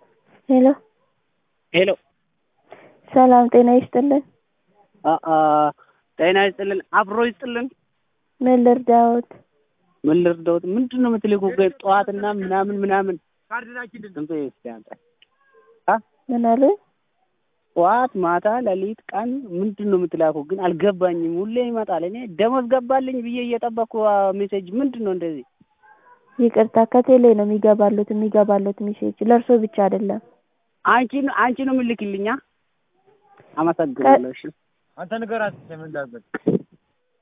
ሄሎ ሄሎ ሰላም ጤና ይስጥልን። ጤና ይስጥልን፣ አብሮ ይስጥልን። ምን ልርዳዎት? ምን ልርዳዎት? ምንድን ነው የምትልኩ? ጠዋትና ምናምን ምናምን ስንት እስኪ አንተ አ ምን አሉ? ጠዋት፣ ማታ፣ ሌሊት፣ ቀን ምንድን ነው የምትላኩ? ግን አልገባኝም። ሁሌ ይመጣል። እኔ ደሞዝ ገባልኝ ብዬ እየጠበቅኩ ሜሴጅ ምንድን ነው እንደዚህ? ይቅርታ ከቴሌ ነው የሚገባሉት የሚገባሉት ሜሴጅ ለእርሶ ብቻ አይደለም። አንቺ አንቺ ነው የምልክልኛ። አመሰግናለሁ። እሺ አንተ ንገራት ምን ላድርግ